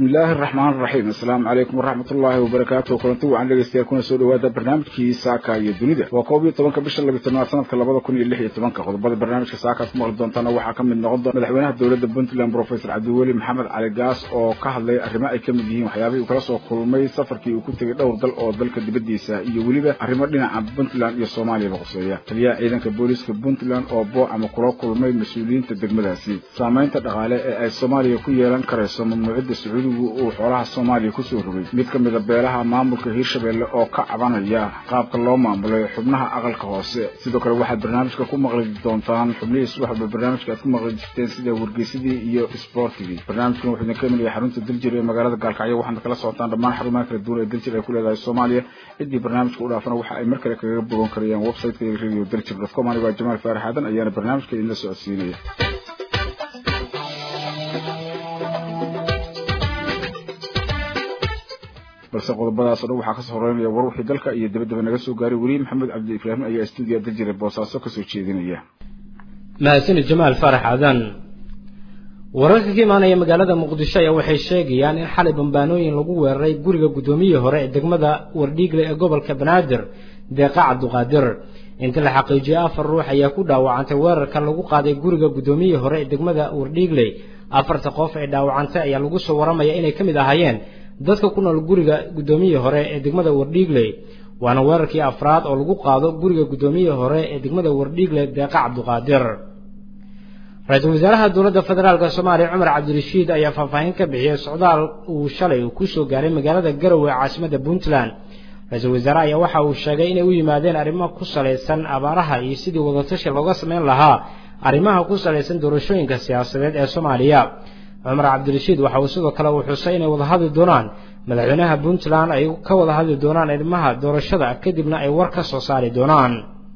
bismi illaahi araxmaan araxiim assalaamu calaykum waraxmat ullaahi wabarakaatu kulanti wacan dhegeystayaal kuna soo dhawaada barnaamijkii saaka iyo dunida waa koob iyo tobanka bisha labiy tobnaad sanadka labada kun iyo lix iyo tobanka qodobada barnaamijka saakaad ku maqli doontaana waxaa ka mid noqon doona madaxweynaha dowladda puntland professor cabdiweli maxamed cali gaas oo ka hadlay arrimo ay ka mid yihiin waxyaabihii uu kala soo kulmay safarkii uu ku tegay dhowr dal oo dalka dibaddiisa iyo weliba arrimo dhinaca puntland iyo soomaaliyaba quseeya taliyaha ciidanka booliiska puntland oo boo ama kula kulmay mas-uuliyiinta degmadaasi saamaynta dhaqaale ee ay soomaaliya ku yeelan karayso mamnuucidda sacuudigu uu xoolaha soomaaliya kusoo rogay mid ka mida beelaha maamulka hiirshabeelle oo ka cabanaya qaabka loo maamulay xubnaha aqalka hoose sidoo kale waxaad barnaamijka ku maqli doontaan xubnihii subax walba barnaamijka aad ku maqli jirteen sida wargeysadii iyo isboortigii barnaamijkan wuxuu idin ka imanaya xarunta daljir ee magaalada gaalkacyo waxaana kala socotaan dhammaan xarumaha kala duwan ee daljir ay ku leedahay soomaaliya ciddii barnaamijka u dhaafana waxa ay mar kale kaga bogan karayaan websiteka iyo radio daljir dotcom anigo jamaal faarax aadan ayaana barnaamijka idinla socodsiinaya balse qodobadaas o dhan waxaa kasoo horeynaya war wixii dalka iyo dabadaba naga soo gaaray weli maxamed cabdi ibraahim ayaa stuudiya daljire boosaaso kasoo jeedinaya mahadsanid jamaal faarax aadan wararka ka imaanaya magaalada muqdisho ayaa waxay sheegayaan in xalay bambaanooyin lagu weeraray guriga guddoomiyihii hore ee degmada wardhiigle ee gobolka banaadir deeqa cabduqaadir inta la xaqiijiyay afar ruux ayaa ku dhaawacantay weerarka lagu qaaday guriga guddoomiyihii hore ee degmada wardhiigle afarta qof ee dhaawacantay ayaa lagu soo waramaya inay ka mid ahaayeen dadka ku nool guriga guddoomiyihii hore ee degmada wardhiigle waana weerarkii afraad oo lagu qaado guriga guddoomiyihii hore ee degmada wardhiigle deeqa cabduqaadir ra-iisul wasaaraha dowladda federaalk soomaaliya cumar cabdirashiid ayaa faahfaahin ka bixiyey socdaal uu shalay uu kusoo gaaray magaalada garowe ee caasimadda puntland ra-iisul wasaare ayaa waxa uu sheegay inay u yimaadeen arrimo ku salaysan abaaraha iyo sidii wadatashi looga samayn lahaa arrimaha ku salaysan doorashooyinka siyaasadeed ee soomaaliya cumar cabdirashiid waxa uu sidoo kale uu xusay inay wada hadli doonaan madaxweynaha puntland ay ka wada hadli doonaan arrimaha doorashada kadibna ay war ka soo saari doonaan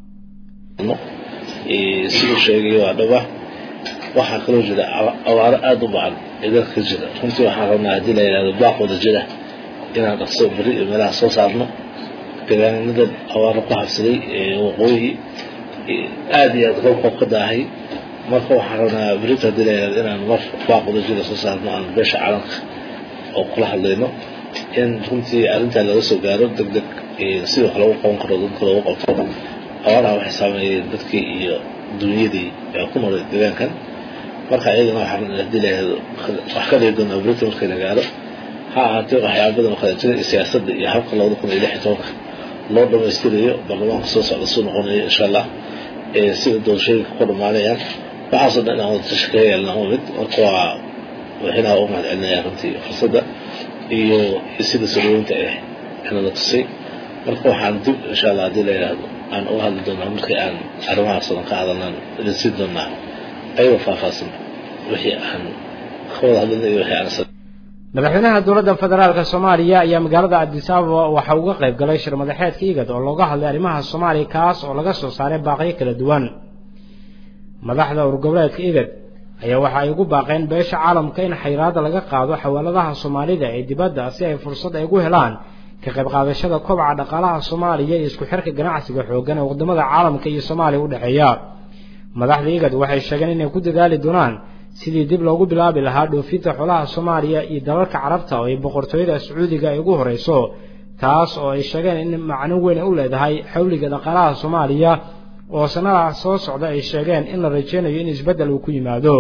siduu sheegay waa dhaba waxaa kaloo jira abaaro aada u bacan ee dalka ka jira runtii waxaan rabnaa haddii la yidhahdo baaq wada jira inaan dhaqso beri iyo meelaha soo saarno deegaanada abaaro ku habsaday waqooyi aada iyo aada roobka ka daahay marka waxaan rabnaa berita haddii la yidhahdo inaan mar baaq wada jira soo saarno aan beesha calanka oo kula hadlayno in runtii arrintaa laga soo gaaro deg deg sidoo kale lagu qaban karo dadka loogu qabto abaaraha waxay saameeyeen dadkii iyo dunyadii ku noolay deegaankan marka iyadana waxaan haddii la yidhahdo wax ka dhigi doonaa berita markii la gaaro ha ahaatee waxyaaba badan oo kale jira iyo siyaasadda iyo habka labada kun iyo lix iyo tobanka loo dhamaystirayo baarlamaanka soo socda suu noqonayo insha allah sida doorashooyinka ku dhamaanayaan waxaasoo dhan inaan wada tashi kaga yeelna waa mid marka waa waxinaha u mahad celinaya runtii fursadda iyo sida soloweynta ah inala tusay marka waxaan dib insha allah haddii la yidhaahdo aan uga hadli doonaa markii aan arrimahaas odan ka hadalnaan idin siin doonaa ayagoo faahfaahsan wixii aan ka wada hadlina iyo wixii aan madaxweynaha dowladda federaalk soomaaliya ayaa magaalada addis ababa waxa uga qayb galay shir madaxeedka igad oo looga hadlay arrimaha soomaaliya kaas oo laga soo saaray baaqyo kala duwan madaxda urgoboleedka igad ayaa waxa ay ugu baaqeen beesha caalamka in xayiraada laga qaado xawaaladaha soomaalida ee dibadda si ay fursad ay ugu helaan ka qayb qaadashada kobaca dhaqaalaha soomaaliya iyo isku xirka ganacsiga xooggan ee wadamada caalamka iyo soomaaliya u dhexeeya madaxda igad waxay sheegeen inay ku dadaali doonaan sidii dib loogu bilaabi lahaa dhoofinta xoolaha soomaaliya iyo dalalka carabta oo ay boqortooyada sacuudiga ay ugu horeyso taas oo ay sheegeen in macno weyn ay u leedahay xawliga dhaqaalaha soomaaliya oo sanadaha soo socda ay sheegeen in la rajeynayo in isbeddel uu ku yimaado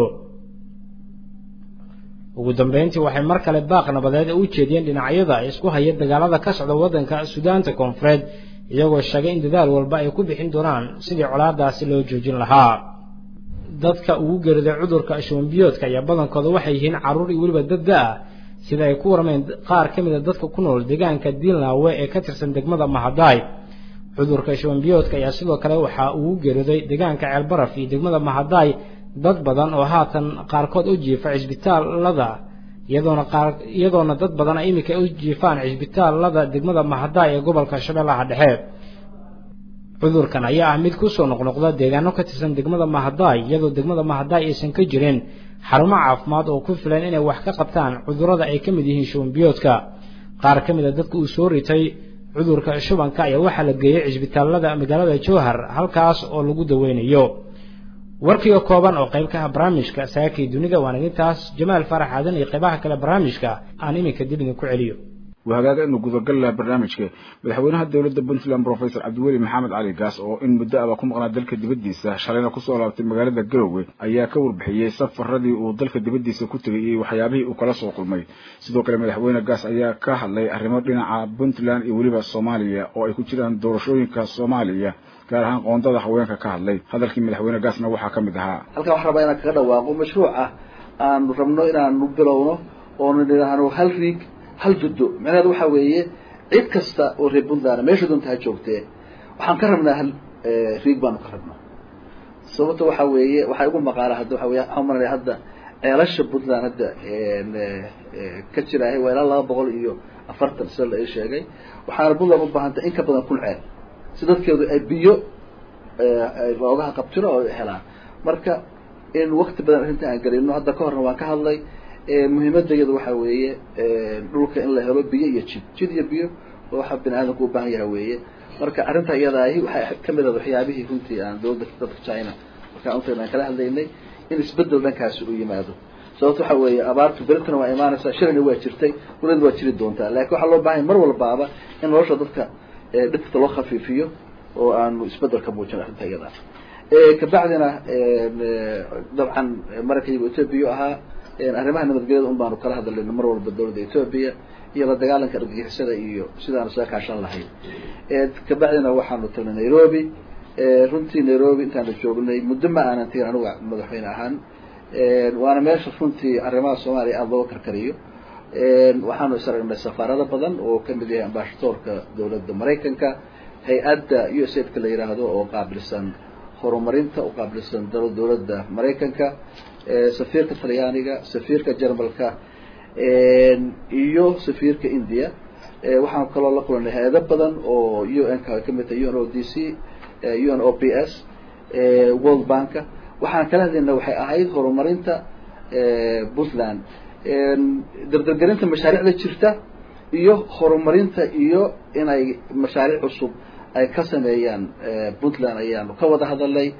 ugu dambeyntii waxay mar kale baaq nabadeed u jeediyeen dhinacyada isku haya dagaalada ka socda waddanka suudaanta koonfureed iyagoo sheegay in dadaal walba ay ku bixin doonaan sidii colaadaasi loo joojin lahaa dadka ugu geeriday cudurka shubanbiyoodka ayaa badankooda waxay yihiin carruur iyo weliba dad da-ah sida ay ku warmeen qaar ka mid a dadka ku nool deegaanka diinlaawe ee ka tirsan degmada mahadaay cudurka shubanbiyoodka ayaa sidoo kale waxaa ugu geeriday deegaanka ceelbaraf iyo degmada mahadaay dad badan oo haatan qaarkood u jiifa cisbitaalada iyadoona qaar iyadoona dad badan ay iminka u jiifaan cisbitaalada degmada mahadaay ee gobolka shabeellaha dhexe cudurkan ayaa ah mid kusoo noqnoqda deegaano ka tirsan degmada mahadaay iyadoo degmada mahadaay aysan ka jirin xarumo caafimaad oo ku filan inay wax ka qabtaan cudurrada ay ka mid yihiin shubanbiyoodka qaar ka mid a dadka uu soo ritay cudurka shubanka ayaa waxaa la geeyey cisbitaalada magaalada jowhar halkaas oo lagu daweynayo warkii oo kooban oo qayb ka ah barnaamijka saakii dunida waan idintaas jamaal farax aadan iyo qaybaha kale barnaamijka aan iminka dib idinku celiyo وهذا إنه جذر قال برنامج كه مدحوينها الدولة بنتلان بروفيسور عبد الولي محمد علي قاس أو إن مدة أباكم قناة دلك دبديسة شرينا كسر على مجال الجروي أيها كور بحية سفر ردي ودلك دبديسة كتري وحيابه وكلا سوق المي سيدو كلام مدحوينها قاس أيها كهلا الرماد لنا على بنتلان يولي الصومالية أو يكون كده دورشوين كالصومالية gaar ahaan qoondada haweenka ka hadlay hadalkii madaxweyne gaasna waxaa ka mid ahaa halkan waxaan rabaa inaan kaga dhawaaqo mashruuc ah aanu rabno inaanu bilowno oonu nidhaahno hal riig hal juddo macnaheedu waxaa weeye cid kasta oo reer puntland meesha doonta ha joogtee waxaan ka rabnaa hal riig baanu ka rabnaa sababta waxaa weeye waxaa igu maqaala hadda waxa wey waxaan maranaya hadda ceelasha puntland hadda ka jiraahay waa ilaa laba boqol iyo afartan sida la ii sheegay waxaana puntland u baahantay in ka badan kun ceel si dadkeedu ay biyo loogaha qabtiro oo helaan marka in wakti badan arrinta aan gelino hadda ka horna waan ka hadlay muhiimadayadu waxaa weeye dhulka in la helo biyo iyo jid jid iyo biyo waxa bini aadamku u baahan yaha weeye marka arrinta iyadaahi waxay kamid ahed waxyaabihii runtii aan dawladda dadka china markaan untagna aan kala hadlaynay in isbedel dhankaasi u yimaado sababto waxa weeye abaartu beritana waa imaanaysaa shirina waa jirtay weliba waa jiri doontaa lakin waxaa loo baahanya mar walbaaba in nolosha dadka dhibkata loo khafiifiyo oo aanu isbedelka muujin arrinta iyadaa kabacdina dabcan maraykanyagu ethoobia ahaa arrimaha nabadgelyada un baanu kala hadlayna mar walba dawladda ethoobia iyo la dagaalanka argagixisada iyo sidaanu isaga kaashan lahayn kabacdina waxaanu tagnay nairobi runtii nairobi intaanu joognay muddo ma aanan tegin anuga madaxweyne ahaan waana meesha runtii arrimaha soomaaliya aada looga karkariyo waxaanu is aragnay safaarado badan oo kamid yahay ambashadoorka dawladda maraykanka hay-adda u s aidka la yidhaahdo oo qaabilsan horumarinta u qaabilsan dawladda maraykanka safiirka talyaaniga safiirka jermalka iyo safiirka india waxaan kaloo la kulanay hay-ado badan oo u n ka kamid tahay u n o d c u n o p s world banka waxaan kala hadlayna waxay ahayd horumarinta puntland dardargelinta mashaariicda jirta iyo horumarinta iyo inay mashaariic cusub ay ka sameeyaan puntland ayaanu ka wada hadalnay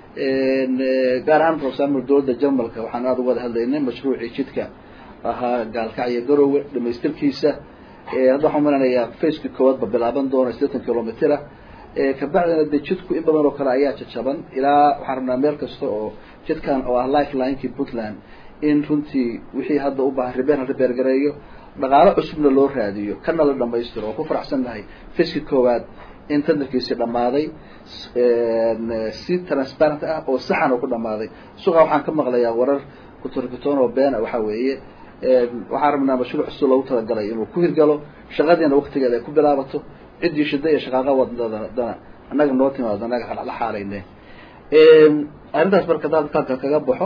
gaar ahaan for example dawladda jermalka waxaan aada uga wada hadlaynay mashruucii jidka ahaa gaalkacyo garowe dhamaystirkiisa hadda waxaan malanayaa faceki koowaad ba bilaaban doona sideetan kilomitera kabacdina de jidku in badan oo kale ayaa jajaban ilaa waxaan rabnaa meel kasta oo jidkan oo ah lifelinekii puntland in runtii wixii hadda u baahan ribeer la ribeer gareeyo dhaqaalo cusubna loo raadiyo kana la dhamaystiro oo ku faraxsan nahay faceki koowaad in tandarkiisi dhammaaday si transparent ah oo saxan oo ku dhammaaday suqa waxaan ka maqlayaa warar kutorkitoon oo beena waxaa weeye waxaan rabnaa mashruuc cusub loogu talagalay inuu ku hirgalo shaqadiina waktigeeda ay ku bilaabato ciddii shida iyo shaqaaqa wadadana annaga noo timaado annaga la xaalayne arrintaas marka dalka kaga baxo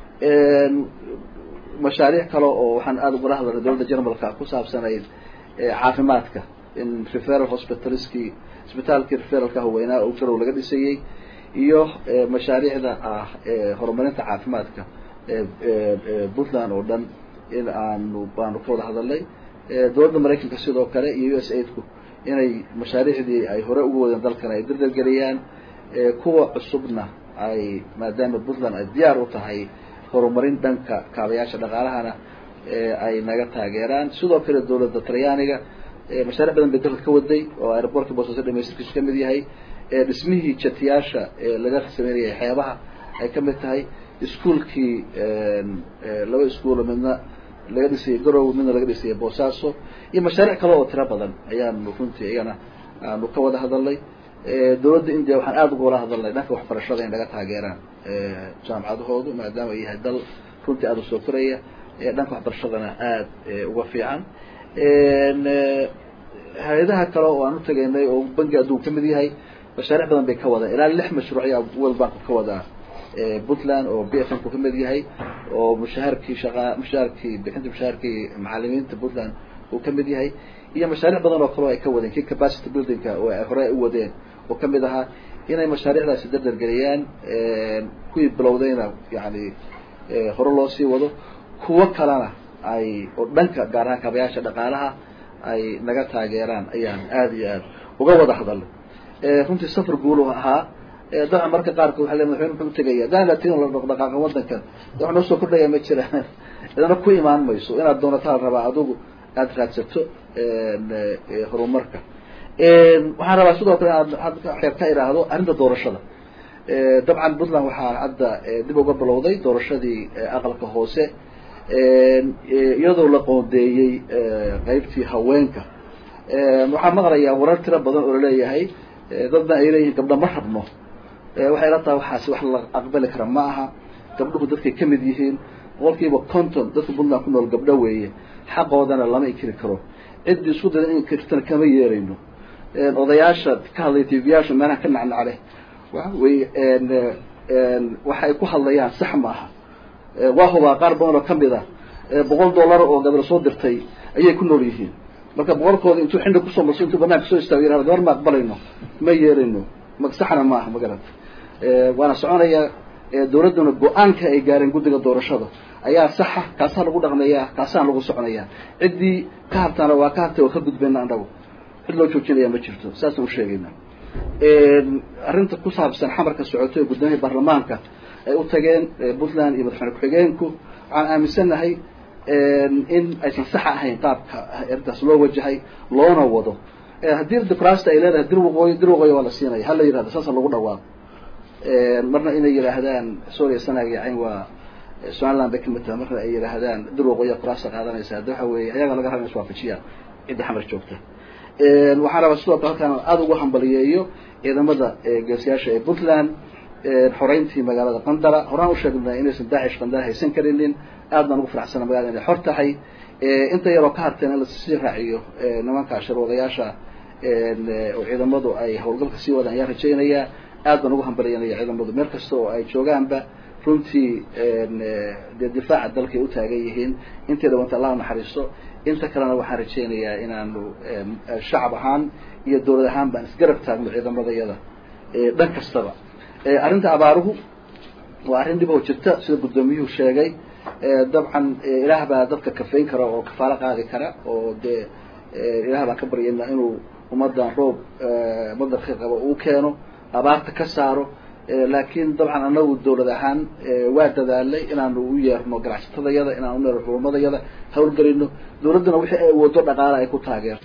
mashaariic kale oo waxaan aada ugala hadalnay dawladda jermalka ku saabsanayd caafimaadka in referal hospitalskii isbitaalkii referalka haweynaa oo garow laga dhisayey iyo mashaariicda ah horumarinta caafimaadka puntland oo dhan in aanu baanu ka wada hadalnay dawladda maraykanka sidoo kale iyo u s aidku inay mashaariicdii ay hore uga wadeen dalkan ay dardargeliyaan kuwa cusubna ay maadaama puntland ay diyaar u tahay horumarin dhanka kaabayaasha dhaqaalahana ay naga taageeraan sidoo kale dawladda talyaaniga mashaaric badan bay dalka ka waday oo aerobortka boosaaso dhamaystirkiisu kamid yahay dhismihii jatiyaasha laga sameynayay xeebaha ay kamid tahay iskuolkii laba iskuolo midna laga dhisayay garow midna laga dhisayay boosaaso iyo mashaariic kale oo tiro badan ayaanu runtii iyana aanu ka wada hadalnay dawladda india waxaan aada uga wala hadalnay dhanka waxbarashada in naga taageeraan jaamacadahoodu maadaama ay yahay dal runtii aada usoo koraya dhanka waxbarashadana aada uga fiican hay-adaha kale oo aan utagaynay oo bangi adduun kamid yahay mashaariic badan bay ka wadaan ilaa lix mashruuc ayaa world bank ka wadaa puntland oo b f m ku kamid yahay oo mushaharkii shaqa mushaharkii bixinta mushaharkii macalimiinta puntland uu kamid yahay iyo mashaariic badan oo kaleo ay ka wadeen kii capacity buildingka oo ay hore u wadeen oo kamid ahaa inay mashaariicdaasi dardargeliyaan kuwii bilowdayna yani hore loo sii wado kuwo kalena ay oo dhanka gaar ahaan kaabayaasha dhaqaalaha ay naga taageeraan ayaan aada iyo aada uga wada hadalnay runtii safar guulu ahaa dabcan marka qaarkood waxa le madaxweyne muxuu utegaya hadaan la tegin la dhaqdhaqaaqa wadankan de wax noo soo kordhaya ma jiraan idana ku imaan mayso inaad doonataa la rabaa adigu aada raadsato horumarka waxaan rabaa sidoo kale inaad xeer ka idhaahdo arrinta doorashada dabcan puntland waxaa hadda dib uga bilowday doorashadii aqalka hoose iyadoo la qoondeeyey qeybtii haweenka waxaan maqlayaa warar tiro badan oo laleeyahay dadna ay leeyihiin gabdha ma rabno waxay la tahay waxaasi wax la aqbali kara ma aha gabdhuhu dadkay kamid yihiin boqolkiiba conton dadka puntland ku nool gabdho weeye xaqoodana lama inkiri karo ciddii isku dayda in inkirtana kama yeerayno odayaasha ka hadlaya tvyaasha meelaha ka nacnacle way waxay ku hadlayaan sax ma aha waa hubaa qaar badan oo kamid ah boqol dollar oo gabdho soo dirtay ayay ku nool yihiin marka boqolkooda intuu xindhi kusoo marso intuu banaanka soo istaago yihahdo gabar ma aqbalayno ma yeerayno ma saxna ma aha magarata waana soconaya dawladduna go-aanka ay gaareen guddiga doorashada ayaa saxa kaasaa lagu dhaqmayaa kaasaan lagu soconaya ciddii ka hartaana waa ka hartay oo ka gudbayna annagu cid loo joojinaya ma jirto saasaan usheegayna arrinta ku saabsan xamarka socoto ee guddoomiyaha baarlamaanka ay u tageen puntland iyo madaxweyne ku-xigeenku waxaan aaminsannahay in aysan saxa ahayn qaabka arrintaas loo wajahay loona wado haddii dimucraasta ay leedahay dir waqooyi dir waqooyi waa la siinaya hala yihahdo saasa lagu dhawaaqo marna inay yidhaahdaan soria sanag yacayn waa somaliland bay kamid tahay marna ay yidhaahdaan dir waqooyi kuraasta qaadanaysa hadda waxa weeye ayaga laga raba in iswaafajiyaan cidda xamar joogta waxaan rabaa sidoo kale halkaan aada ugu hambaliyeeyo ciidamada geesiyaasha ee puntland xoreyntii magaalada qandara horaan usheegnay inaysan daacish qandara haysan karinin aad baan ugu faraxsana magalada inay xor tahay inta yaroo ka harteen in lasii raaciyo nimanka shirwadayaasha oo ciidamadu ay hawlgalka sii wadaan ayaan rajaynayaa aad baan ugu hambaliyanaya ciidamadu meel kasta oo ay joogaanba runtii dee difaaca dalkay u taagan yihiin inteeda wanta allah naxariisto inta kalena waxaan rajaynayaa inaanu shacab ahaan iyo dawlad ahaan baan isgarab taagno ciidamadayada dhan kastaba arrinta abaaruhu waa arrin dhib oo jirta sida guddoomiyuhu sheegay dabcan ilaah baa dadka kafayn kara oo kafaalo qaadi kara oo dee ilaah baan ka baryayna inuu ummadan roob madarka qabo uu keeno abaarta ka saaro laakiin dabcan anagu dawlad ahaan waa dadaalay inaanu u yeerno ganacsatadayada inaanu u yeerno xulumadayada hawlgelino dawladduna wixii ay awoodo dhaqaala ay ku taageerto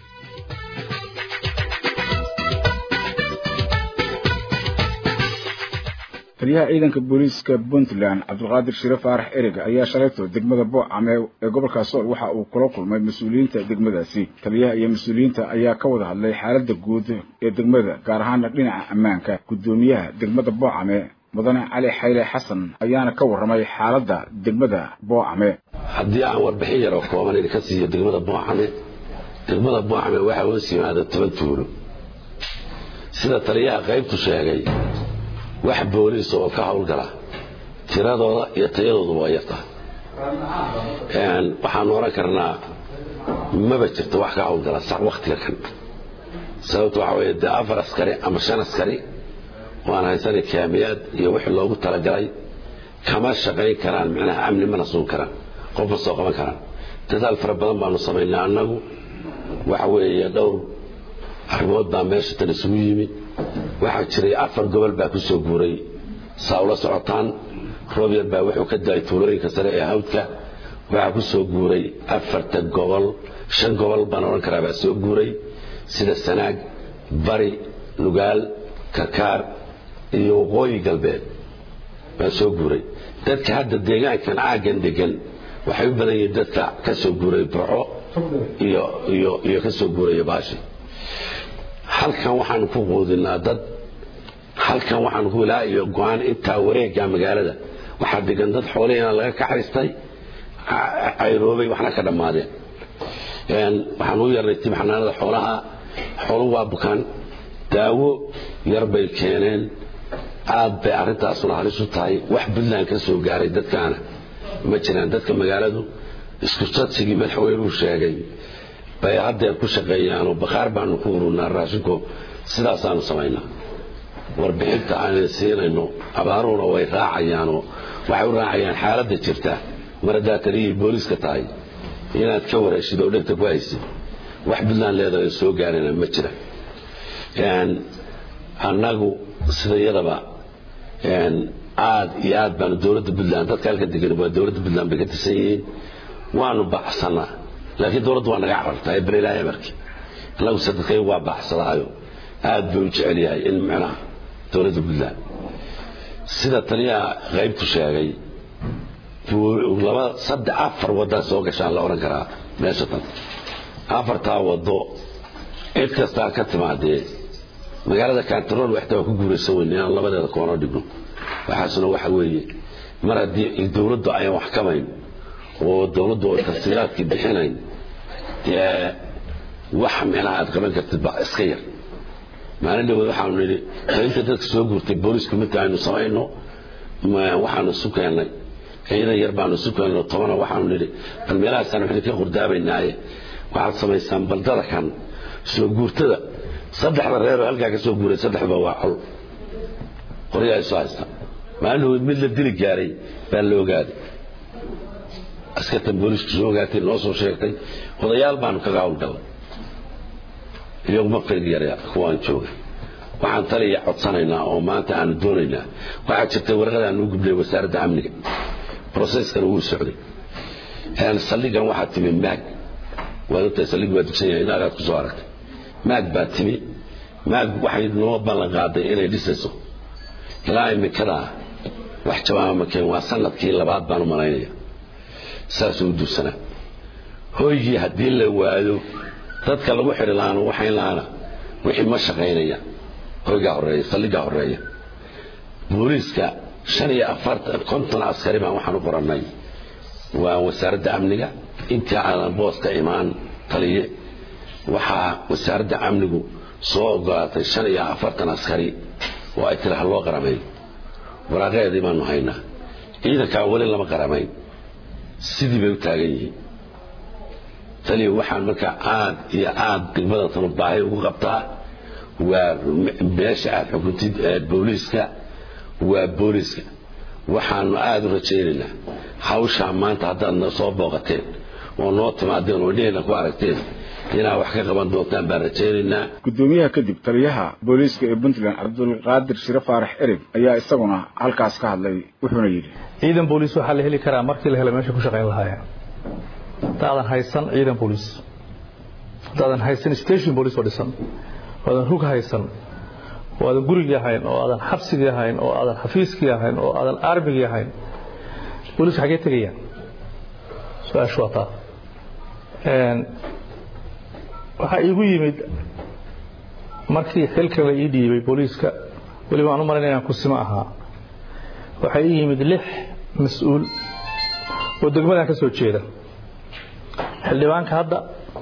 taliyaha ciidanka booliiska puntland cabdulqaadir shire faarax ereg ayaa shalayto degmada boocame ee gobolka sool waxa uu kula kulmay mas-uuliyiinta degmadaasi taliyaha iyo mas-uuliyiinta ayaa ka wada hadlay xaaladda guud ee degmada gaar ahaana dhinaca ammaanka guddoomiyaha degmada boocame mudane cali xayle xasan ayaana ka warramay xaaladda degmada boocame haddii aan warbixin yaroo kooban idinka siiyo degmada boocame degmada boocame waxaa hoos yimaada toban tuulo sida taliyaha qaybtu sheegay wax booliis oo ka hawlgala tiradooda iyo tayadoodu waa yarta waxaanu oran karnaa maba jirto wax ka hawlgala sax waktiga kan sababto waxa wey dee afar askari ama shan askari waan haysana kaamiyaad iyo wixii loogu talagalay kama shaqayn karaan micnaha amni mana suun karaan qof ma soo qaban karaan dadaal fara badan baanu samaynaa annagu waxa weeye dhowr arrimood baa meesha tan isugu yimid waxaa jiray afar gobol baa ku soo guuray saa ula socotaan roob yar baa wuxuu ka daay tuulooyinka sare ee hawdka waxaa ku soo guuray afarta gobol shan gobol baan odhan karaa baa soo guuray sida sanaag bari nugaal karkaar iyo waqooyi galbeed baa soo guuray dadka hadda deegaankan aaggan degan waxay u badan yihiin dadka ka soo guuray burco iyo iyo iyo ka soo guuraya baashi halkan waxaanu ku quudinaa dad halkan waxaanu ku ilaa iyo go-aan intaa wareega magaalada waxaa degan dad xoolihiina laga kaxaystay cayroobay waxna ka dhammaadeen waxaan u yeernay tib xanaanada xoolaha xooluhu waa bukaan daawo yar bay keeneen aad bay arrintaasuna halis u tahay wax puntland ka soo gaaray dadkaana ma jiraan dadka magaaladu isku sadsigii madaxweynuhu sheegay bay haddeer ku shaqeeyaanoo bakhaar baanu ku ururnaa raashinku sidaasaanu samaynaa warbixinta aan siinayno abaaruhuna way raacayaanoo waxay u raacayaan xaaladda jirta mar haddaa taliyihii booliiska tahay inaad ka wareeshid oo dhegta ku haysid wax puntland leedahay soo gaarina ma jira annagu sida iyadaba aad iyo aad baanu dowladda puntland dadka halka degan waa dowladda puntland bay ka tirsan yihiin waanu baxsanaa laakiin dowladdu waa naga carartaa ee berilaha emarkii annagu sadadkay waa baxsadaayo aad buu u jecel yahay in micnaha dowladda puntland sida taliyaha qaybtu sheegay laba saddex afar waddaa soo gashaan la odhan karaa meesha tan afartaa waddo cid kastaa ka timaadee magaalada kantarool waxta waa ku guuraysan weyne inaan labadeeda koonoo dhigno waxaasuna waxa weeye mar haddii dowladdu ayaan wax kamayn oo dowladdu oo tafsiilaadkii bixinayn dee wax micnaha aad qaban kartid baa iska yar maalin dhawood waxaanu nidhi inta dadka soo guurtay boolisku midka aynu samayno waxaanu isu keennay ciidan yar baanu isu keenno tobana waxaanu nidhi bal meelahaasaan waxaynu ka qurdaabaynaaye waxaad samaysaan baldada kan soo guurtada saddexda reeroo halkaa ka soo guuray saddexba waa col qoryaa isu haysta maalin dhawood mid la dili gaaray baa la ogaaday askartan boolisku soo ogaatay noo soo sheegtay odayaal baanu kaga hawlgallay iyaguma firyara kuwaan jooga waxaan taliya codsanaynaa oo maanta aanu doonaynaa waxaa jirta warqadaan u gubnay wasaaradda amniga broseskan wuu socday saldhigan waxaa timi maag waad ogtahay saldhig waa dugsan yahay inaagaad kusoo aragtay maag baa timi maag waxay noo ballan qaaday inay dhisayso ilaa imikadaa wax jawaaba makeen waa sanadkii labaad baan u malaynaya saasuu u dursanaa hoygii haddii la waado dadka lagu xidhi lahaana waxayn lahaana wixii ma shaqaynaya hoygaa horeeya saldhigaa horeeya booliiska shan iyo afartan konton askari baan waxaan u qorannay waa wasaaradda amniga intii aanan booska imaan taliye waxaa wasaaradda amnigu soo ogolaatay shan iyo afartan askari oo ay tiri ha loo qaramayn waraaqeedii baanu haynaa ciidankaa weli lama qaramayn sidii bay u taagan yihiin taliya waxaan markaa aad iyo aad degmada tanu baahi ugu qabtaa waa meesha aad xukuntid booliiska waa booliiska waxaanu aada u rajaynaynaa hawshaa maanta haddaadna soo booqateen oo noo timaadeen oo indheheenna ku aragteen inaad wax ka qaban doontaan baan rajaynaynaa guddoomiyaha kadib taliyaha booliiska ee puntland cabdulqaadir shire faarax ereg ayaa isaguna halkaas ka hadlay wuxuuna yidhi ciidan booliis waxaa la heli karaa markii la helo meesha ku shaqayn lahaayeen haddaadan haysan ciidan booliis haddaadan haysan station booliis oo dhisan oo aadan rug haysan oo aadan gurigii ahayn oo aadan xabsigii ahayn oo aadan xafiiskii ahayn oo aadan armigii ahayn booliisku xaggee tegayaan su-aashu waa taa waxaa iigu yimid markii xilkan la ii dhiibay booliiska weliba aan u malaynaya inaan kusimo ahaa waxaa ii yimid lix mas-uul oo degmadan ka soo jeeda xildhibaanka hadda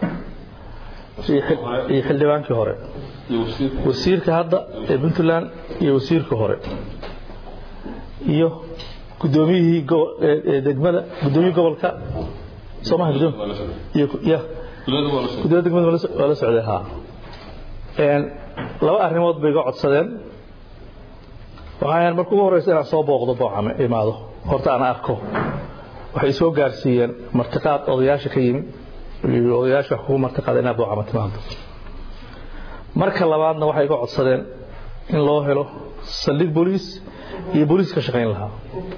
iyo xildhibaankii hore wasiirka hadda ee puntland iyo wasiirka hore iyo gudoomiyihii degmada gudoomiyihii gobolka soomaha gudoomiya degmada waa la socday haa laba arrimood bay iga codsadeen waxaan marka ugu horeysa inaan soo booqdo boocame imaado horta aan arko waxay soo gaarsiiyeen martiqaad odayaasha ka yimi odayaasha wax kugu martiqaada inaad boocama timaado marka labaadna waxay iga codsadeen in loo helo saldhig booliis iyo booliis ka shaqayn lahaa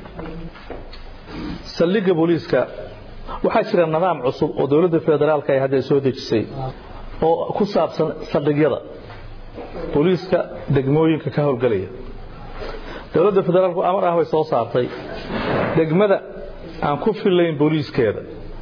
saldhigga booliiska waxaa jira nidaam cusub oo dowladda federaalka ay hadda soo dejisay oo ku saabsan saldhigyada booliiska degmooyinka ka howlgelaya dowladda federaalku amar ah way soo saartay degmada aan ku fillayn booliiskeeda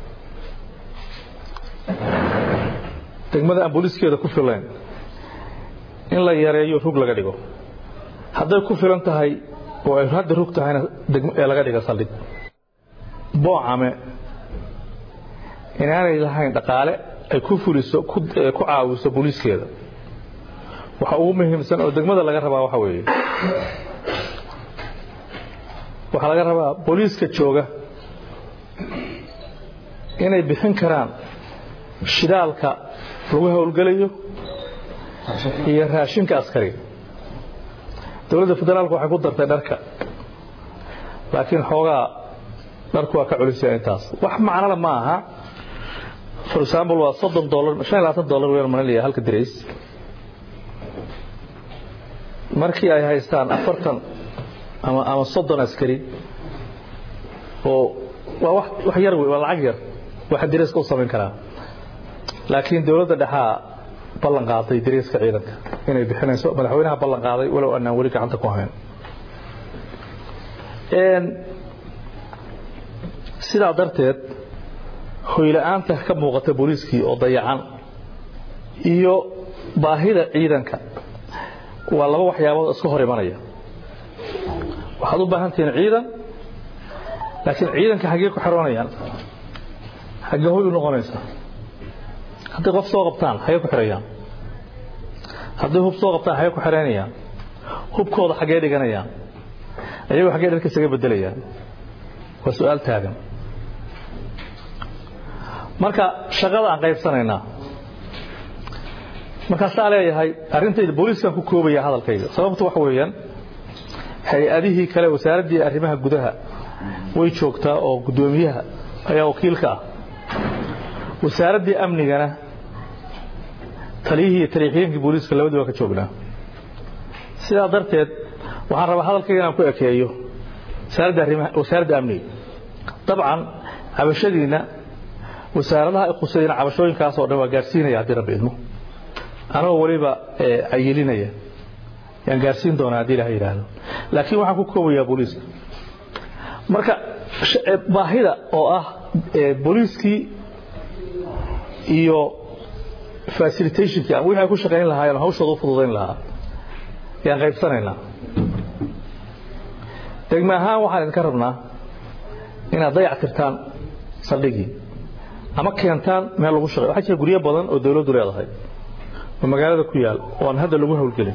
degmada aan booliiskeeda ku fillayn in la yareeyo rug laga dhigo hadday ku filan tahay oo ay hadda rug tahayna ee laga dhiga saldhig boocame inaanay lahayn dhaqaale ay ku fuliso ku caawiso booliiskeeda waxa ugu muhiimsan oo degmada laga rabaa waxa weeye waxaa laga rabaa booliiska jooga inay bixin karaan shidaalka lagu howlgelayo iyo raashinka askariga dowladda federaalku waxay ku dartay dharka laakiin xoogaa dharku waa ka culisya intaas wax macnala ma aha for example waa soddon dolar shan iyo labaatan dolar wayaan malinaya halka dirays markii ay haystaan afartan ama ama soddon askari oo waa wax wax yar wey waa lacag yar waxa dariiska u samayn karaa laakiin dowladda dhexaa ballan qaaday dariiska ciidanka inay bixinayso madaxweynaha ballan qaaday walow anaan weli gacanta ku hayn sidaa darteed hoyla-aanta ka muuqata booliiskii oo dayacan iyo baahida ciidanka waa laba waxyaabood iska hor imanaya waxaad u baahan tihiin ciidan laakiin ciidanka xaggee ku xiroonayaan xaggee hoy u noqonaysa hadday qof soo qabtaan xaggee ku xirayaan hadday hub soo qabtaan xaggee ku xireynayaan hubkooda xaggee dhiganayaan ayagoo xaggee dharka isaga bedelayaan waa su-aal taagan marka shaqada aan qaybsanaynaa markaasaa leeyahay arrintayda booliiskaan ku koobaya hadalkayga sababtu waxa weeyaan hay-adihii kale wasaaraddii arrimaha gudaha way joogtaa oo guddoomiyaha ayaa wakiilka ah wasaaraddii amnigana taliyihii iyo taliixyeenkii booliiska labadiiba ka joognaa sidaa darteed waxaan rabaa hadalkayga inaan ku ekeeyo wasaaradda amniga dabcan cabashadiinna wasaaradaha ay khusayna cabashooyinkaas oo dhan waa gaarsiinaya haddii rabbi idmo anagoo weliba cayilinaya yaan gaarsiin doonaa haddii ilaha yidhaahdo laakiin waxaan ku koobayaa booliiska marka baahida oo ah booliiskii iyo facilitationkii ama wixii ay ku shaqayn lahaayeen hawshooda u fududayn lahaa yaan qaybsanaynaa degme ahaan waxaan idinka rabnaa inaad dayac tirtaan saldhigii ama keentaan meel lagu shaqey waxaa jira guryo badan oo dawladdu leedahay oo magaalada ku yaal oo aan hadda lagu hawlgelin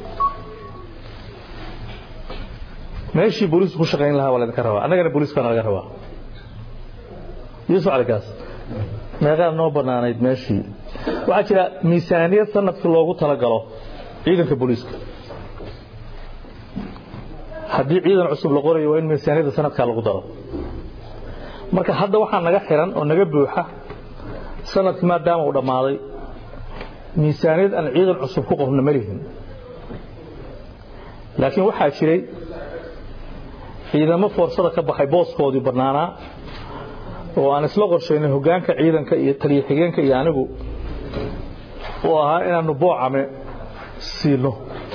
meeshii booliisku ku shaqayn lahaa waa laydinka rabaa annagana booliiskaana laga rabaa yuusuf caligaas meeqaad noo bannaanayd meeshii waxaa jira miisaaniyad sanadkii loogu talagalo ciidanka booliiska haddii ciidan cusub la qorayo waa in miisaaniyadda sanadkaa lagu daro marka hadda waxaa naga xiran oo naga buuxa sanadkii maadaama uu dhammaaday miisaaniyad aan ciidan cusub ku qorno ma lihin laakiin waxaa jiray ciidamo foorsada ka baxay booskoodii bannaanaa oo aan isla qorshaynay hoggaanka ciidanka iyo taliya xigeenka iyo anigu oo ahaa inaannu boocame siino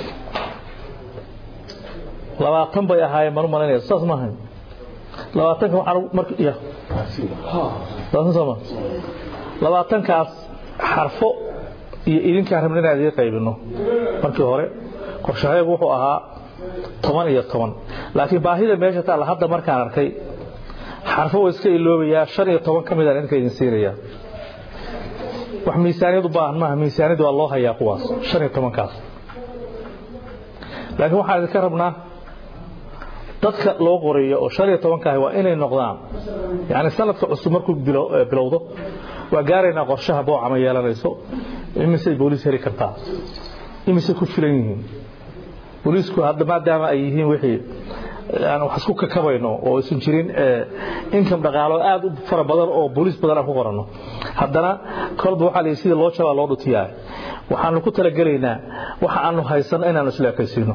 labaatan bay ahaayeen manu malaynaya saas ma ahayn labaatanka waxaan marka ya labaatan sooma labaatankaas xarfo iyo idinkaan rabna inaan idiin qaybino markii hore qorshahaygu wuxuu ahaa toban iyo toban laakiin baahida meesha taalla hadda markaan arkay xarfo waa iska iloobayaa shan iyo toban ka midaan idinka idin siinayaa wax miisaaniyad u baahan maaha miisaaniyad waa loo hayaa kuwaas shan iyo tobankaas laakiin waxaan idinka rabnaa dadka loo qoreeyo oo shan iyo tobankaahi waa inay noqdaan yani sanadka cusub markuu bilowdo waa gaaraynaa qorshaha boocama yeelanayso imisay booliis heli kartaa imisay ku filan yihiin booliisku hadda maadaama ay yihiin wixii aan wax isku kakabayno oo aysan jirin income dhaqaalo aad u fara badan oo booliis badan aan ku qoranno haddana kolba waxaa la sida loo jabaa loo dhutiyaa waxaanu ku talagelaynaa waxa aanu haysanno inaanu isla ekaysiino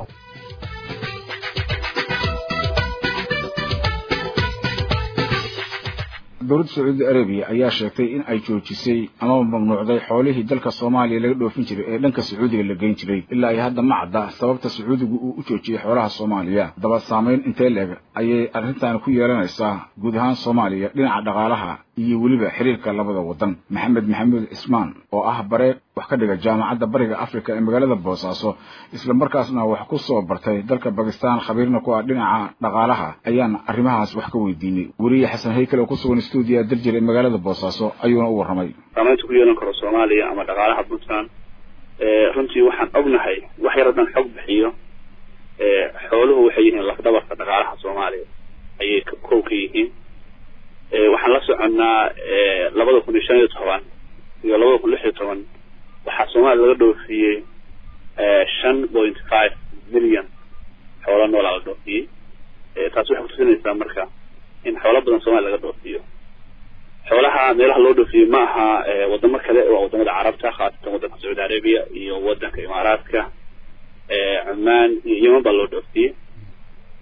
dowladda sacuudi arabiya ayaa sheegtay in ay joojisay amaba mamnuucday xoolihii dalka soomaaliya laga dhoofin jiray ee dhanka sacuudiga la geyn jiray ilaa ay hadda ma cadda sababta sacuudigu uu u joojiyey xoolaha soomaaliya daba saamayn intee leeg ayay arrintan ku yeelanaysaa guud ahaan soomaaliya dhinaca dhaqaalaha iyo weliba xiriirka labada waddan maxamed maxamuud cismaan oo ah bare wax ka dhiga jaamacadda bariga afrika ee magaalada boosaaso isla markaasna wax ku soo bartay dalka bakistan khabiirna ku ah dhinaca dhaqaalaha ayaan arrimahaas wax ka weydiinay weriye xasan haykale oo ku sugan stuudiya daljir ee magaalada boosaaso ayuuna u warramay saamaynta ku yeelan karo soomaaliya ama dhaqaalaha puntland runtii waxaan ognahay wax yar haddaan xog bixiyo xooluhu waxay yihiin lafdabarka dhaqaalaha soomaaliya ayay kow ka yihiin waxaan la soconnaa labada kun iyo shan iyo toban iyo labada kun lix iyo toban waxaa soomaaliya laga dhoofiyey shan point five million xoolo noolaa la dhoofiyey taasi waxay kutusinaysaa marka in xoolo badan soomaliya laga dhoofiyo xoolaha meelaha loo dhoofiyey ma aha wadamo kale waa wadamada carabta khaasatan waddanka sacuudi arabiya iyo waddanka imaaraadka cumaan iyo yeman baa loo dhoofiyey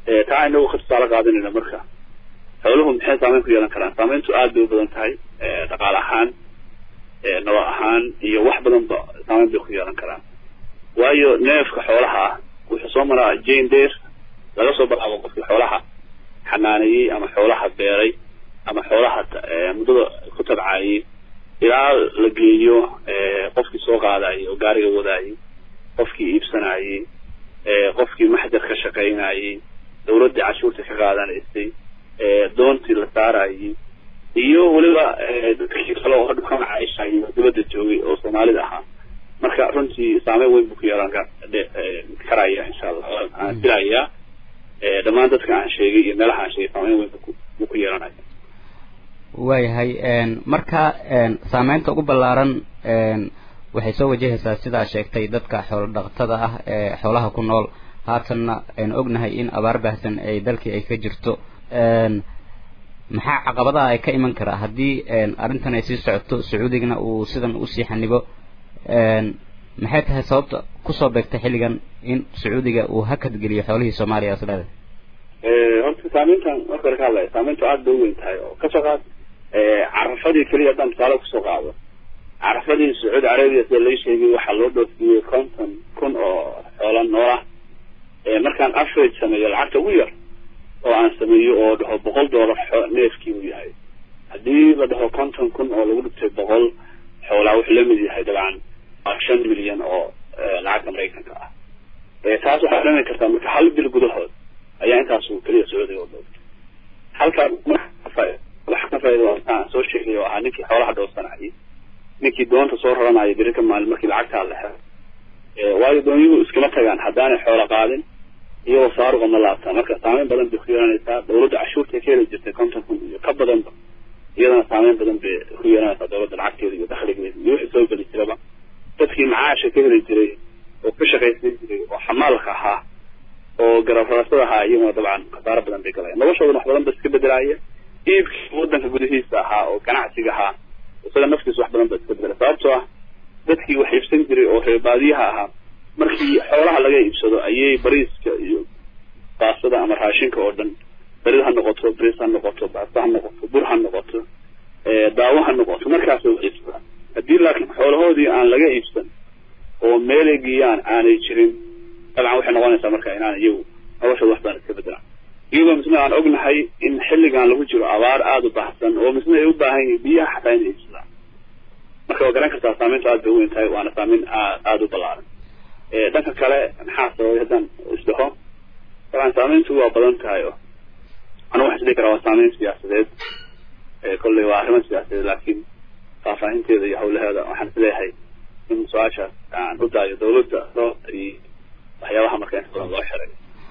taa inagu ka tusaale qaadanayna marka xooluhu maxay saameyn ku yeelan karaan saameyntu aad bay u badan tahay dhaqaale ahaan nolol ahaan iyo wax badanba saameyn bay ku yeelan karaan waayo neefka xoolaha ah wuxuu soo maraa jane deer laga soo bilaabo qofkii xoolaha xanaaneeyey ama xoolaha beeray ama xoolaha muddada ku tabcaayey ilaa la geeyo qofkii soo qaadayay oo gaariga wadaayey qofkii iibsanayey qofkii maxjar ka shaqaynayey dawladdii cashuurta ka qaadanaysay doontii la saarayey iyo weliba dadkii kale oo hadhu ka macaisha iyo dibadda joogay oo soomaalida ahaa marka runtii saameyn weyn buu ku yeelan karaya insha allah aan filayaa dhammaan dadka aan sheegay iyo meelaha aan sheegay saameyn weyn buu ku yeelanaya waayahay marka saameynta ugu ballaaran waxay soo wajahaysaa sidaa sheegtay dadka xoolo dhaqatada ah ee xoolaha ku nool haatanna aynu ognahay in abaar baahsan ay dalkii ay ka jirto maxaa caqabadaha ay ka iman karaa haddii arrintan ay sii socoto sacuudigana uu sidan usii xanibo maxay tahay sababta kusoo beegtay xilligan in sacuudiga uu hakad geliyo xoolihii soomaaliya isleeda horta saameyntan marka hore ka hadlaya saameyntu aad bay u weyn tahay oo kasoo qaad carafadii keliya haddaan tusaale kusoo qaado carafadii sacuudi carabiya sida lai sheegay waxaa loo dhoofiyey konton kun oo xoola noolah markaan average sameeyo lacagta ugu yar oo aan sameeyo oo dhaho boqol doolar neefkii uu yahay haddii la dhaho konton kun oo lagu dhigtay boqol xoolaa wuxuu lamid yahay dabcan shan milyan oo lacagta maraykanka ah taas waxaa dhami kartaa marka hal bil gudahood ayaa intaasu keliya sacuudiga u dhowtay halkaa wax ka faa'iido aan soo sheegay oo ahaa ninkii xoolaha dhowrsanayay ninkii doonta soo raranaya beri ka maalin markii lacagtaa la helo waayo doonyuhu iskama tagaan haddaanay xoolo qaadin iyagoo saaruqa ma laabtaa marka saameyn badan bay ku yeelanaysaa dawladda cashuurta ka heli jirtay konton kun iyo ka badanba iyadana saameyn badan bay ku yeelanaysaa dawladda lacagteeda iyo dakhligeeda iyo wixii soo geli jiraba dadkii macaasha ka heli jiray oo ka shaqaysan jiray oo xamaalka ahaa oo garabaraasada ahaa iyaguna dabcan khasaaro badan bay galayaan noloshoodana wax badan ba iska bedelaaya iibkii waddanka gudihiisa ahaa oo ganacsiga ahaa isaga naftiisa wax badan ba iska bedelay sababtoo ah dadkii wax iibsan jiray oo reer baadiyaha ahaa markii xoolaha laga iibsado ayay bariiska iyo baasada ama raashinka oo dhan barid ha noqoto bariis ha noqoto baasta ha noqoto bur ha noqoto daawo ha noqoto markaasay wax iibsadaan haddii laakiin xoolahoodii aan laga iibsan oo meelay geeyaan aanay jirin dabcan waxay noqonaysaa marka inaan iyagu noloshooda wax badan iska bedelaan iyagoo misna aan ognahay in xilligan lagu jiro abaar aada u baahsan oo misna ay u baahan yihiin biyaha xataa inay iibsadaan marka waa garan kartaa saameyntu aad bay u weyn tahay waana saameyn aad aada u ballaaran dhanka kale maxaa sababay haddaan isdhaho dabcan saameyntu waa badan tahay oo anigu waxaan isdhihi karaa waa saameyn siyaasadeed kolley waa arrimo siyaasadeed laakiin faahfaahinteeda iyo hawlaheeda waxaan isleeyahay in su-aashaas aan u daayo dawladda loo iyo waxyaabaha marka inta badan loo xiray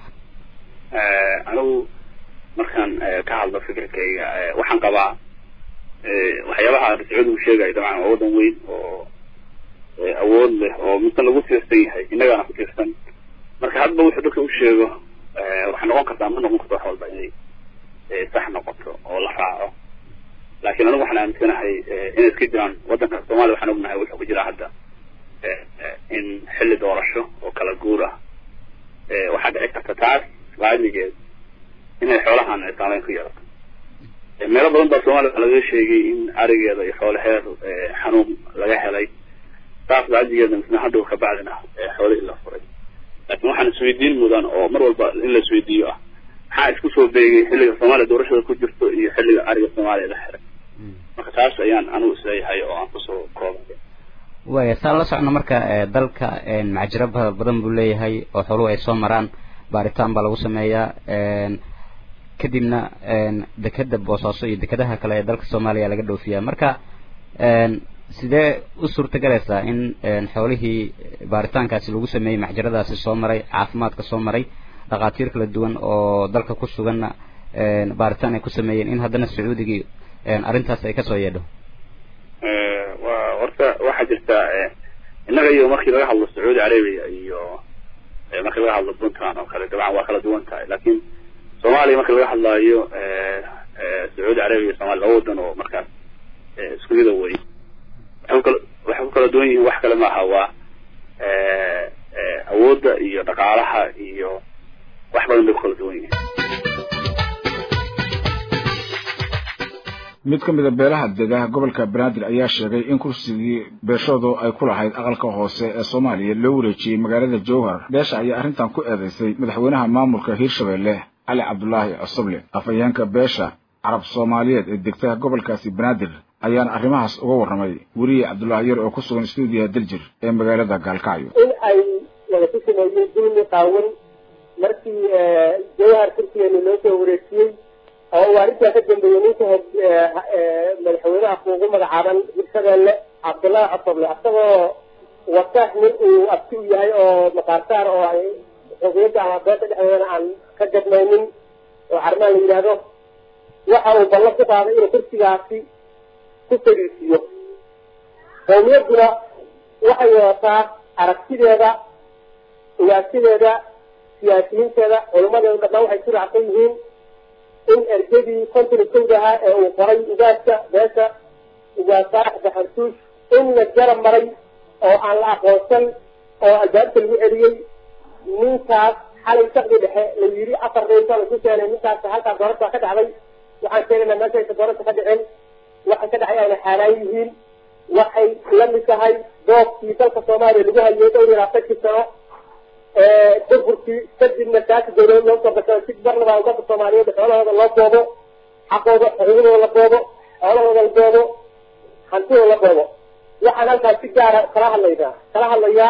anigu markaan ka hadlo fikirkayga waxaan qabaa waxyaabaha sacuudigu sheegayo dabcan waa waddan weyn oo awood leh oo mise lagu tiirsan yahay innagaana ku tiirsan marka hadba wuxuu dadka u sheego waxay noqon kartaa ma noqon karto wax walba inay sax noqoto oo la raaco laakiin anigu waxaan aaminsanahay inay iska jiraan waddanka soomaaliya waxaan ognahay wuxuu ku jiraa hadda in xilli doorasho oo kala guur ah waxaa dhici karta taas laamigeed inay xoolahan ay saameyn ku yeelato meelo badan baa soomaaliya waxaa laga sheegay in arigeeda iyo xoolaheed xanuun laga helay saas laajigeeda misna hadhow ka bacdina xoolihii la furay laakiin waxaan isweydiin mudan oo mar walba in la isweydiiyo ah maxaa isku soo beegay xilliga soomaaliya doorashada ku jirto iyo xilliga ariga soomaaliya la xiray marka taas ayaan anigu isleeyahay oo aan kusoo koobay waaya saan la socno marka dalka macjiro badan buu leeyahay oo xooluhu ay soo maraan baaritaan baa lagu sameeyaa kadibna dekeda boosaaso iyo dekadaha kale ee dalka soomaaliya laga dhoofiyaa marka sidee u suurtagelaysaa in xoolihii baaritaankaasi lagu sameeyey maxjaradaasi soo maray caafimaadka soo maray dhakhaatiir kala duwan oo dalka ku suganna baaritaan ay ku sameeyeen in haddana sacuudigii arrintaas ay kasoo yeedho wa horta waxaa jirta innaga iyo markii laga hadlo sacuudi carabiya iyo markii laga hadlo puntland oo kale dabcan waa kala duwan tahay laakiin soomaaliya marka laga hadlaayo sacuudi carabiya iyo somalia laba wadan oo markaas isku mida wey waxay kukala waxay ku kala duwan yihiin wax kale maaha waa awoodda iyo dhaqaalaha iyo wax badan bay ku kala duwan yihiin mid ka mid a beelaha dega gobolka banaadir ayaa sheegay in kursigii beeshoodu ay ku lahayd aqalka hoose ee soomaaliya loo wareejiyey magaalada jowhar beesha ayaa arrintan ku eedaysay madaxweynaha maamulka hiirshabeelle cali cabdulaahi cosoble afhayeenka beesha carab soomaaliyeed ee degta gobolkaasi banaadir ayaana arrimahaas uga warramay weriye cabdulaahi yar oo ku sugan stuudiyaha daljir ee magaalada gaalkacyo in ay wada ku sameeyeen dulmi qaawan markii jawhar kursigeena loo soo wareejiyey oo uu arrintaa ka dambeeyey ninka madaxweynaha kuugu magacaaban hirshabeelle cabdullaahi cosoble isagoo wata nin uu abti u yahay oo maqaarsaar oo ay xogiyadda ama beesha dhexdeedana aan ka gadmaynin oo carmaan la yidhaahdo waxa uu ballan ku qaaday inuu kursigaasi ku fariisiiyo qowmiyadduna waxay wadataa aragtideeda ugaasideeda siyaasiyiinteeda culimmadeedu dhammaan waxay ku raacsan yihiin in ergadii konton kowda ahaa ee uu qoray ugaaska beesha ugaas saarax baxartuush in la garab maray oo aan la aqoonsan oo albaabka lagu celiyey ninkaas xalay sakdi dhexe la yidhi afar reysa lagu keenay ninkaas halkaa doorasha ka dhacday waxaan sheegaynaa meesha aysa doorasha ka dhicin waxay ka dhacay ayna xaaraan yihiin waxay la mid tahay doobkii dalka soomaaliya lagu hayay dhowr iyo labaatankii sano burburkii kadibna saasi dawlad loo soo bashay si marnaba ummadda soomaaliyeed xoolahooda loo boobo xaqooda xuquuqdooda la boobo xoolahooda la boobo hantidooda la boobo waxaan halkaas si gaara kala hadlaynaa kala hadlayaa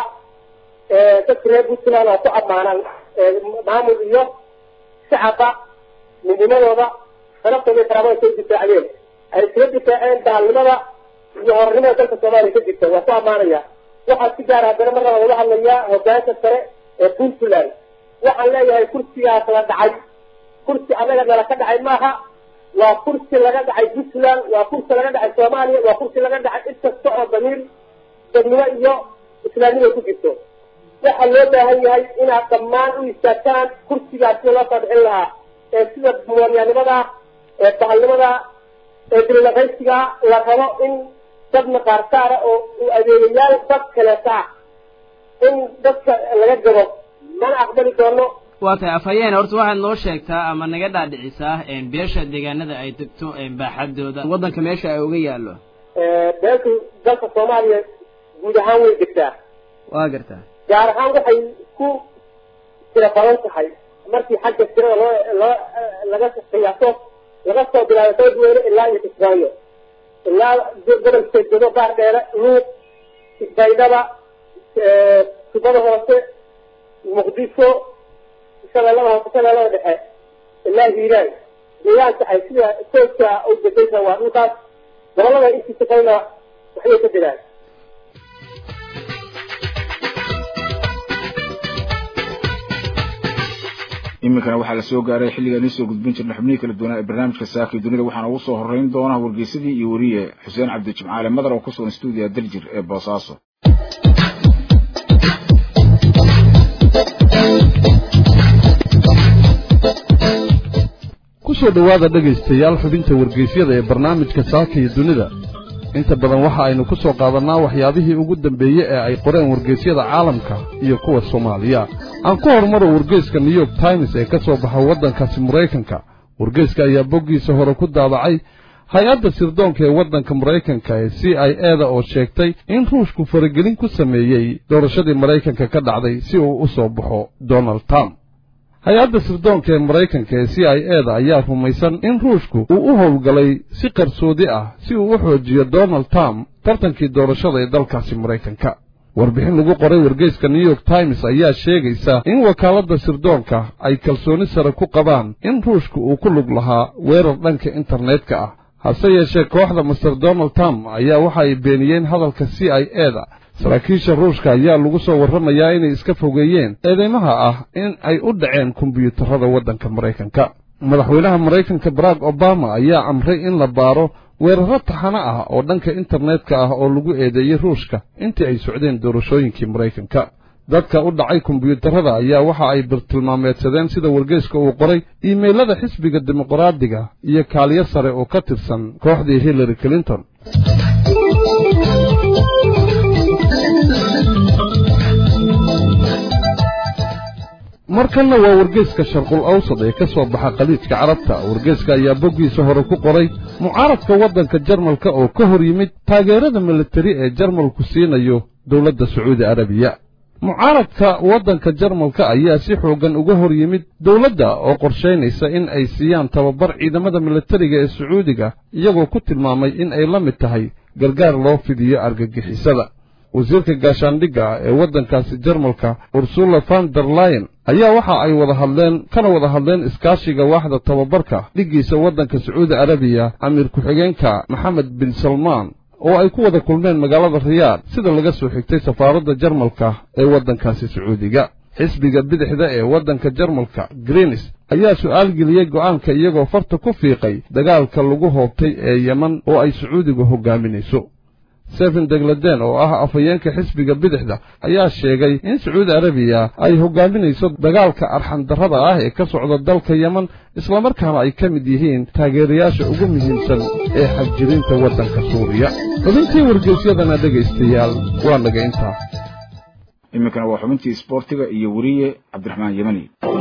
dadka reer puntland oo ku ammaanaan maamul iyo shacaba midnimadooda sharabtooda iyo karaamada soo difaacdeen ay iskaga difaaceen daalnimada iyo hornimada dalka soomaaliya ka jirta waa ku ammaanaya waxaa si gaara haddana mar laba wada hadlayaa hogaanka sare ee puntland waxaan leeyahay kursigaas la dhacay kursi anaga nala ka dhacay maaha waa kursi laga dhacay puntland waa kursi laga dhacay soomaaliya waa kursi laga dhacay cid kasta oo damiir dadnimo iyo islaamnimo ku jirto waxaa loo baahan yahay inaad dhammaan u istaagtaan kursigaas sida loo soo bixin lahaa ee sida muwaanyaanimada ee bahalnimada ee dililaqaysiga la rabo in dad maqaarsaara oo u adeegayaal dad kaleeta ah in dadka laga gabo mana aqbali doono waa tahay afhayeen horta waxaad noo sheegtaa ama naga dhaadhicisaa beesha deegaanada ay degto baaxadooda waddanka meesha ay uga yaallo beeshu dalka soomaaliya guud ahaan way degtaa waa gartaa gaar ahaan waxay ku tira badan tahay markii xagga tirada loo loo laga qiyaaso laga soo bilaabo soodweyne ilaa iyo kismaayo ilaa gobolka jedo baar dheere luuq isbaydhaba tubada hoose muqdisho shabeellada hoose shabeellada dhexe ilaa hiiraan deegaanka ay sida tooska u degaysa waa dhulkaas gobolada intiisa kalena waxbay ka jiraan iminkana waxaa la soo gaaray xilligaan iisoo gudbin jirna xubnihii kala duwanaa ee barnaamijka saakii dunida waxaana ugu soo horreyn doona wargeysadii iyo weriye xuseen cabdi jimcaale madar oo ku sugan stuudiya daljir ee boosaaso ku soo dhowaada dhegaystayaal xubinta wargeysyada ee barnaamijka saaka iyo dunida inta badan waxa aynu ku soo qaadannaa waxyaabihii ugu dambeeye ee ay qoreen wargeysyada caalamka iyo kuwa soomaaliya aan ku horumaro wargeyska new york times ee ka soo baxa waddankaasi maraykanka wargeyska ayaa boggiisa hore ku daabacay hay-adda sirdoonka ee waddanka maraykanka ee c i eda oo sheegtay in ruushku faragelin ku sameeyey doorashadii maraykanka ka dhacday si uu u soo baxo donald trump hay-adda sirdoonka ee maraykanka ee c i eda ayaa rumaysan in ruushku uu u howlgalay si qarsoodi ah si uu u xoojiyo donald trump tartankii doorashada ee dalkaasi maraykanka warbixin lagu qoray wargeyska new york times ayaa sheegaysa in wakaaladda sirdoonka ay kalsooni sare ku qabaan in ruushku uu ku lug lahaa weerar dhanka internetka ah hase yeeshee kooxda master donald trump ayaa waxa ay beeniyeen hadalka c i eda saraakiisha ruushka ayaa lagu soo warramayaa inay iska fogeeyeen eedeymaha ah in ay u dhaceen kombiyuutarada waddanka maraykanka madaxweynaha maraykanka barack obama ayaa amray in la baaro weerarro taxano ah oo dhanka internetka ah oo lagu eedeeyey ruushka intii ay socdeen doorashooyinkii maraykanka dadka u dhacay kombiyuutarada ayaa waxa ay bartilmaameedsadeen sida wargeyska uu qoray iimaylada xisbiga dimuqraadiga iyo kaaliyo sare oo ka tirsan kooxdii hillary clinton markanna waa wargeeska sharqul awsad ee ka soo baxa khaliijka carabta wargeeska ayaa boggiisa hore ku qoray mucaaradka waddanka jarmalka oo ka hor yimid taageerada militari ee jarmalku siinayo dowladda sacuudi arabiya mucaaradka waddanka jarmalka ayaa si xooggan uga hor yimid dowladda oo qorshaynaysa in ay siiyaan tababar ciidamada militariga ee sacuudiga iyagoo ku tilmaamay in ay la mid tahay gargaar loo fidiyo argagixisada wasiirka gaashaandhigga ee waddankaasi jarmalka ursula van der layen ayaa waxa ay wada hadleen kana wada hadleen iskaashiga waaxda tababarka dhiggiisa waddanka sacuudi arabiya amiir ku-xigeenka maxamed bin salmaan oo ay ku wada kulmeen magaalada riyaad sida laga soo xigtay safaaradda jarmalka ee waddankaasi sacuudiga xisbiga bidixda ee waddanka jarmalka greenis ayaa su'aal geliyey go'aanka iyagoo farta ku fiiqay dagaalka lagu hoobtay ee yeman oo ay sacuudigu hoggaaminayso seven degladen oo ah afhayeenka xisbiga bidixda ayaa sheegay in sacuudi arabiya ay hoggaaminayso dagaalka arxandarrada ah ee ka socda dalka yeman islamarkaana ay ka mid yihiin taageerayaasha ugu muhiimsan ee xabjirinta waddanka suuriya xubintii wargeysyadana dhegaystayaal waa naga intaa iminkana waa xubintii isboortiga iyo weriye cabdiraxmaan yemani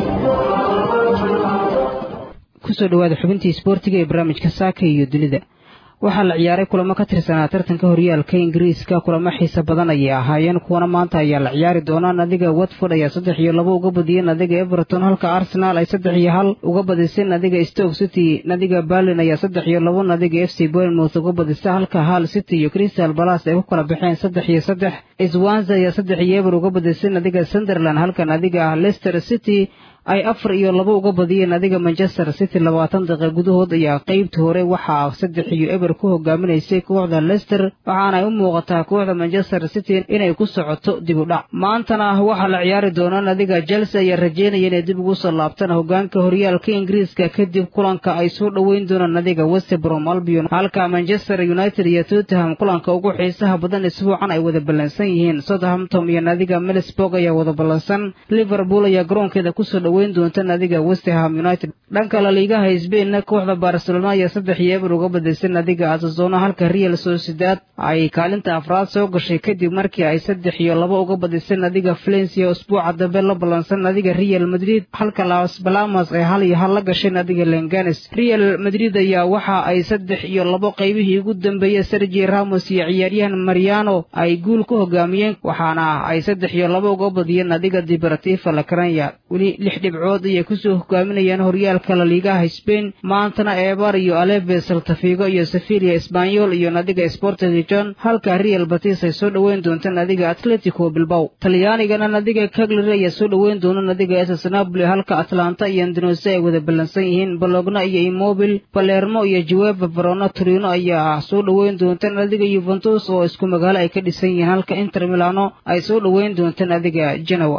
kusoo dhawaada xubintii isboortiga ee barnaamijka saaka iyo dunida waxaa la ciyaaray kulamo ka tirsanaa tartanka horyaalka ingiriiska kulamo xiise badan ayay ahaayeen kuwana maanta ayaa la ciyaari doonaa nadiga watford ayaa saddex iyo labo uga badiyey nadiga everton halka arsenal ay saddex iyo hal uga badisay nadiga stoke city nadiga berlin ayaa saddex iyo labo nadiga f c bournemouth uga badisa halka hal city iyo crystal balas ay ku kala baxeen saddex iyo saddex swanza ayaa saddex iyo eber uga badisay nadiga sunderland halka nadiga leicester city ay afar iyo labo uga badiyeen adiga manchester city labaatan daqiiq gudahood ayaa qeybta hore waxaa saddex iyo eber ku hogaaminaysay kooxda leicester waxaana ay u muuqataa kooxda manchester city inay ku socoto dib u dhac maantana waxaa la ciyaari doonaa nadiga chelsea ayaa rajeynaya inay dib ugu soo laabtaan hogaanka horyaalka ingiriiska kadib kulanka ay soo dhoweyn doonaan nadiga westbrom albion halka manchester united iyo tottenham kulanka ugu xiisaha badan isbuucan ay wada ballansan yihiin southampton iyo nadiga milisburg ayaa wada ballansan liverpool ayaa garoonkeeda kusoo weyn doonta nadiga westham united dhanka la liigaha sbainna kooxda barcelona ayaa saddex iyo eber uga badisay nadiga asazona halka real sociedad ay kaalinta afraad soo gashay kadib markii ay saddex iyo labo uga badisay nadiga valencia usbuuca dambe la ballansan nadiga real madrid halka las balamas ay hal iyo hal la gashay nadiga lenganes real madrid ayaa waxa ay saddex iyo labo qaybihii ugu dambeeyey sergi ramos iyo ciyaaryahan mariano ay guul ku hogaamiyeen waxaana ay saddex iyo labo uga badiyeen nadiga dibaratifa lakranya weli lix dhibcood ayay kusoo hogaaminayaan horyaalka laliigaha sbain maantana eebar iyo aleve saltafigo iyo sevilia esbanyol iyo nadiga sportigijon halka real batis ay soo dhoweyn doonta nadiga atletico bilbow talyaanigana nadiga cagliry ayaa soo dhoweyn doona nadiga ss napoli halka atlanta iyo andonose ay wada ballansan yihiin bologna iyo imobil balermo iyo juweba verona torino ayaa soo dhoweyn doonta nadiga yuventus oo isku magaalo ay ka dhisan yihiin halka inter milano ay soo dhoweyn doonta nadiga genoa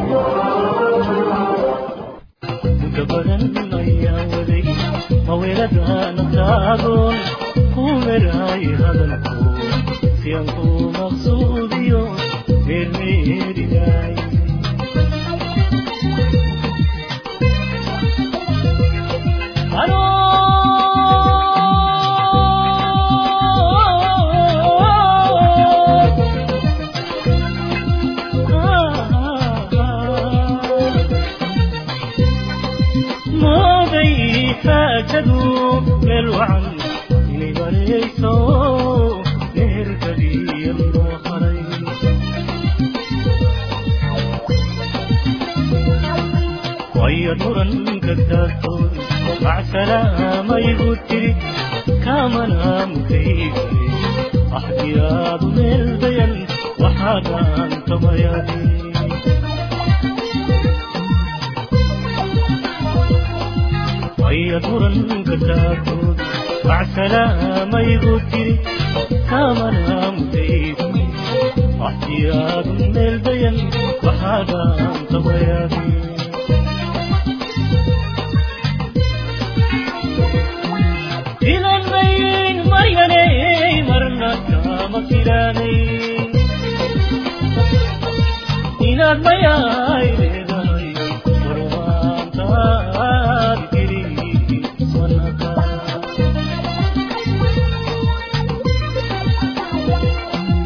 badan ayaa waday maweeladaana taagoon ku meraay hadalku si aan ku maqsuudiyo meermeerinay xaajadu meel wacan inay marayso meherkadiya loo haray waya muranka taagtood macsalaamayigu tiri kaamana mutaygay axdiyaadu meel dayan waxaadaan tamayadi waya muranka taagtood macsalaamayigu tiri kaamana mutaygay axdiyaadu meel dayan waxaadaan tamayadi filanmayn maryanay marna kama filanayn inaad mayaay leedahay warmaantaad geli manaka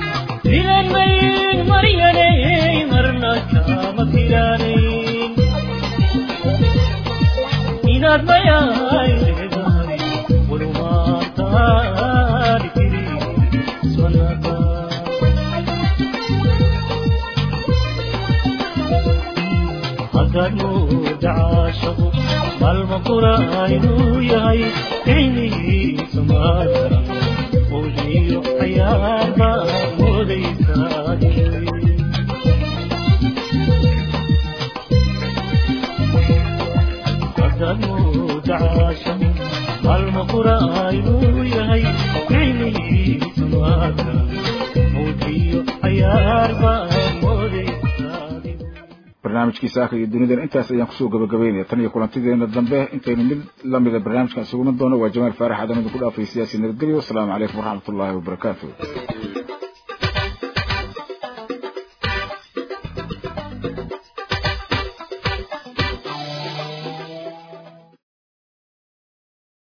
filanmayn maryanay marna kama filanayn inaad mayaay leedahay walumaantaani kiri sonaka haddaad mooda caashaqo maalma qura inuu yahay ficnihiisa maadara mawjiyo cayaar baa moodaysaade dacaasha maalma qura inuu yahay ficnihiisa maadara mawjiyo cayaar baa moodaysaade barnaamijkii saaka iyo dunidan intaas ayaan kusoo gabagabaynaya tan iyo kulantideena dambe intaynu mid lamida barnaamijkan isuguman doono waa jamaal faarax aadan idinku dhaafay siyaasi nabadgelyo wasalaamu calaykum waraxmatullaahi wabarakaatu